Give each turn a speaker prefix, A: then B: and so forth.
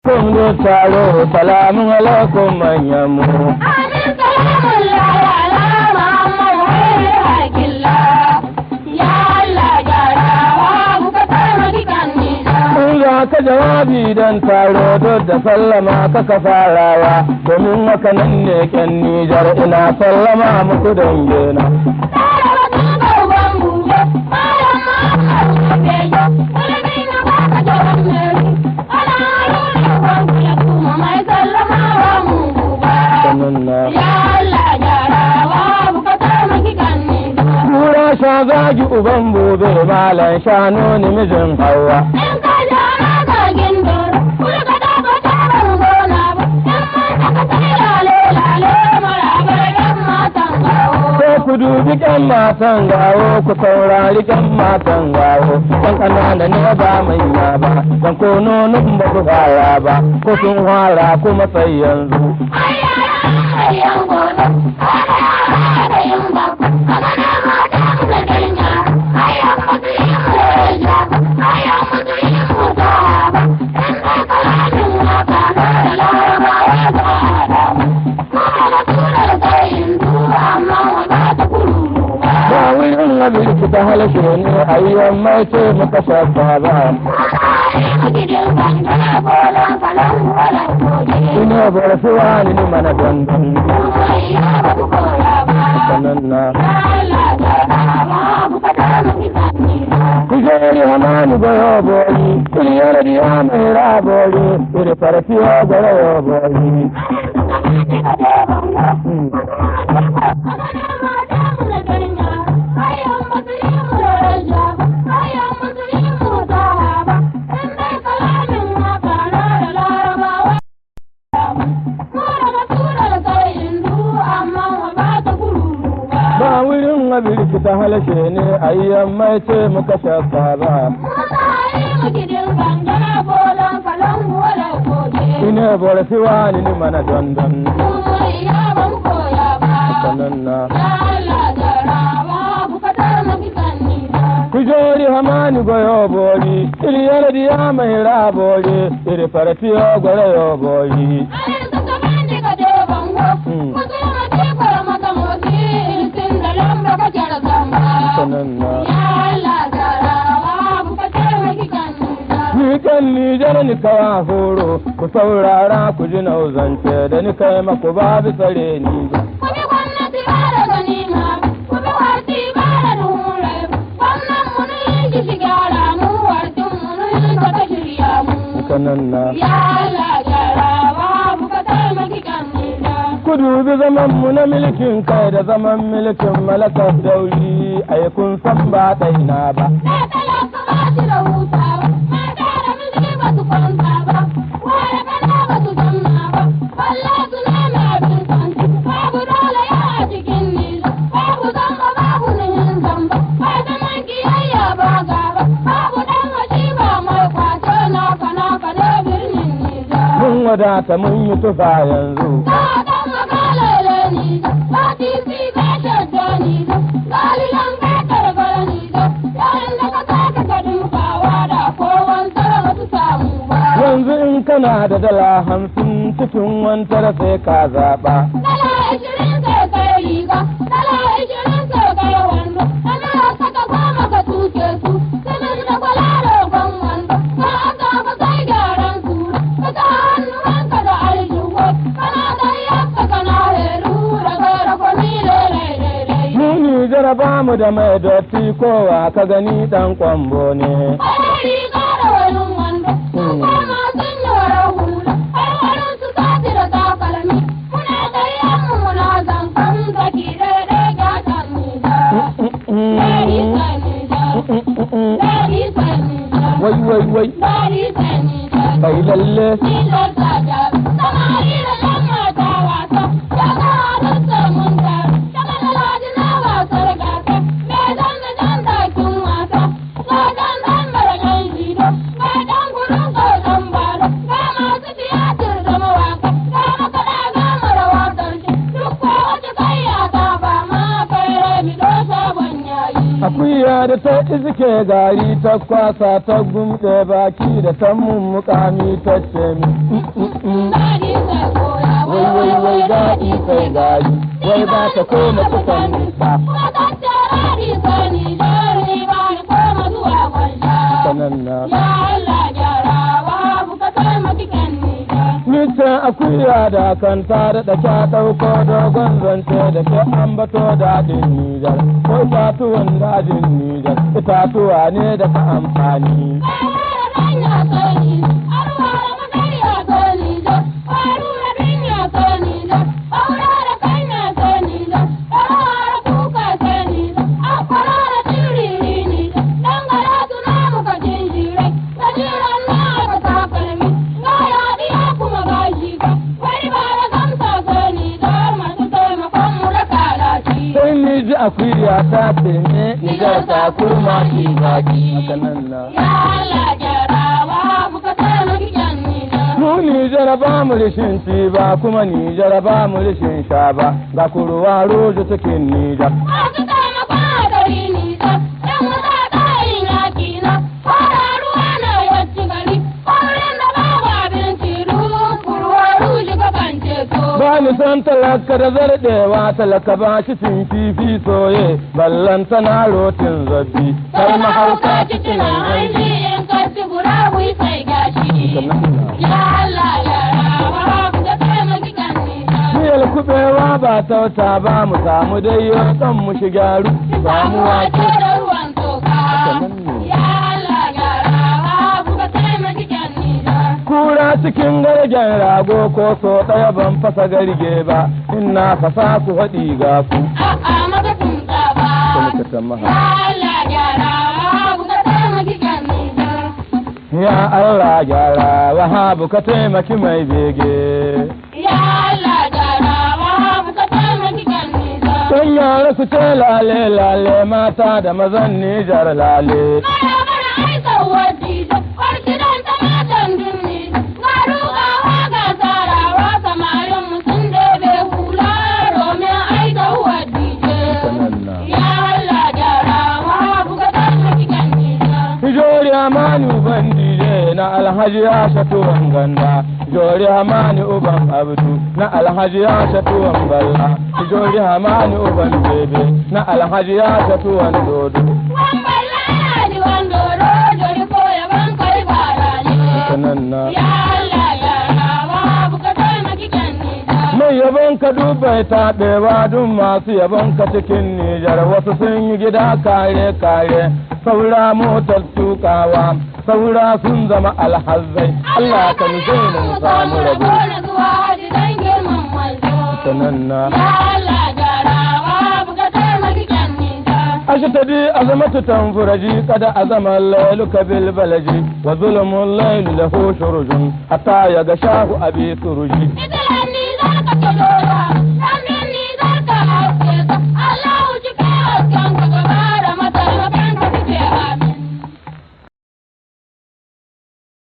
A: kun zo taro salamun alaikum manyan mu
B: Amin salamun lalala Muhammad wai hakilla Ya Allah gyarawa muka taimaki kan nisa
A: kun za ka jawabi don taro duk da sallama kaka farawa domin haka nan ne kyan nijar ina sallama muku dangena
B: Tare wasu gauban bube Malam Muhammad Bejo Kulmi na baka jawan meri Ana haruna wanku ya kuma mai sallama wa mu buba
A: sannan na
B: Ya Allah gyarawa muka taimaki kan nisa
A: Kura sha zagi uban bobe malam shanu ni mijin hawa
B: In ka jara ka gindoro, kula ka dafa taron gona ba, in mata ka sai lale lale marabar yan matan gawo.
A: ko ku dubi kyan matan gawo ku saurari kyan matan gawo kan kanana ne ba manya ba dan ko nonon ba ku fara ba ko sun fara kuma sai yanzu
B: Ayyan gona, ana yin ba, kana na mata ka ganya, ayyan mutu yin roja, ayyan mutu yin mutu ba, in ka karatun waka na da larabawa ba da mu. Ma'ana tura da yin duba amma ba ta kururu ba.
A: ba wurin abin ta halashe ne ayyan mai ce muka shafa ba ina bar suwa ni mana dandan sanan na kujeri hamani goyo boyi kuliyar diya mai rabori iri farfiya goyo boyi ba wurin abin ta halashe ne ayyan mai ce muka shafa ba ina bar suwa ni mana dandan sanan na kujeri hamani goyo boyi iliyar diya mai rabori iri farfiya goyo boyi sanan na Ni kan Nijar ni kawa horo, ku saurara ku ji nauzance da ni kai maku babu tsare ni ba.
B: Kubi gwamnati ba da ganima, kubi warti ba da dure, gwamnan mu ne shi shi gyara mu, wartin mu ne ka ta shirya mu.
A: Kanan na.
B: Ya Allah gyarawa muka taimaki kan nisa.
A: Ku dubi zaman mu na milkin kai da zaman milkin malakar dauri, ai kun san ba ɗaina ba.
B: Da talaka ba shi da hutawa, mata da miji ba su kwanta ba, ware kana ba su zanna ba, balla su nemi abin santi, babu dole ya a cikin nisa, babu zamba babu nihin zamba, ba zaman kiyayya ba gaba, babu dan hashi ba mai kwace naka naka da birnin nisa.
A: Mun wadata mun yi tufa yanzu.
B: Ka dan makalele nisa, ba titi ba shadda nisa, galilan ka karkar nisa, yayin da ka saka ka dukawa da kowan tara ba su samu ba.
A: Yanzu in kana da dala hamsin cikin wantar sai ka zaɓa.
B: Dala ashirin sai kai riga, dala ashirin sai kai wando, ana saka goma ka tuke su, simin da kwala rogon wando, ka aka ka sai gyaran sura, ka sa hannuwanka da aljihu, kana da yakka kana heru, daga rakwani lelelele.
A: Mu Nijar ba mu da mai dotti kowa ka gani ɗan kwambo ne.
B: Ai riga da wani wando, sun koma sun yi warar hula, ai warin su sati da takalmi, muna ƙaryan mu muna zankan zaki daidai gatan nisa. Dari sai nisa, dari sai nisa,
A: Wai wai wai,
B: dari sai nisa.
A: kai lalle.
B: Nijar ta jaru, samari da yan mata wasa, ya ga halitta mun taru, daga lalaji na wasar gasa, mai zan da jan takin wasa, ga dan dan mara yan jido, ga dan gudun kautan baro, ga masu tiyatir da mawaka, ga makaɗa ga mara wakar shi, duk ko wata kayya ta ba ma kai rabi do sabon yayi.
A: Akuya da ta iske gari ta kwasa ta gumɗe baki da ta mummukami ta ce min
B: Daɗi sai koya,
A: wai wai wai daɗi sai gari wai ba ta koma kusan nisa
B: Kuma tattara sai Nijar ni ba ni koma zuwa kwanja.
A: sanan na
B: Ya Allah gyarawa buka taimaki kan Nijar.
A: Nisan akuya da kan ta daɗa ta ɗauko dogon zance da ke ambato daɗin Nijar, ko itatuwan dajin Nijar, itatuwa ne da ka amfani. Sai ni ji akuya ta ce ne Nijar ta kurma shi daɗi. Haka nan na. Mu Nijar ba mu rishin ci ba kuma Nijar ba mu rishin sha ba ga kurwa rojo cikin Nijar.
B: Masu taimakon gari nisa, ‘yan wuta tsayin yaki na, fara ruwa na wacce gari, kaurin da babu abinci ruwan kurwa ruji ka kan ceto.
A: Ba ni san talaka da zarɗewa talaka ba shi cin kifi soye ballan tana rotin zabbi har mahauka cikin hanji.
B: in kasi gura wui sai gashi. Ya Allah ya rawa, ku da taimaki kan nisa.
A: Miyar kuɓewa ba tauta ba mu samu dai kan mu shigaru samu wake.
B: Samu da ruwan toka. Ya Allah ya rawa, ku da taimaki kan nisa.
A: Kura cikin gargen rago ko so ɗaya ban fasa garge ba ina fasa ku haɗi ga ku.
B: A'a maka tunta ba.
A: Kuma ka san maha.
B: Ya Allah gyara, ku da taimaki kan nisa.
A: Ya Allah gyara wahabu ka taimaki mai bege.
B: Ya Allah gyara, ku da taimaki kan nisa.
A: Don yara su ce lale lale mata da mazan Nijar lale.
B: Mana mana aika wadida, warki don ta matan dunni. Ga rugawa ga sarawa samarin mutum da bai hula domin aika wadide. Ya Allah gyara, ku da taimaki kan nisa.
A: Jori Hamani uban dije na Alhaji ya shatuwan ganda. Jori Hamani uban Abdu na Alhaji ya shatuwan balla. Jori Hamani uban bebe na Alhaji ya shatuwan dodo.
B: Wamballani wandoro jori ko yaban kai barani.
A: Sanan na.
B: Ya Allah ya rawa buka taimaki kan nisa.
A: Mai yabon ka dubai taɓewa duk masu yabon ka cikin Nijar wasu sun yi gida kare kare saura motar tukawa saura sun zama alhazzai Allah ka nufe mu samu rabu.
B: na zuwa haji dan girman manzo.
A: Sanan na.
B: Ya Allah ya rawa buka taimaki kan nisa.
A: أشتدي أزمة تنفرجي قد أزم الليل كبالبلج وظلم الليل له شرج حتى يغشاه أبي سرجي
B: Ita ni za ka kilo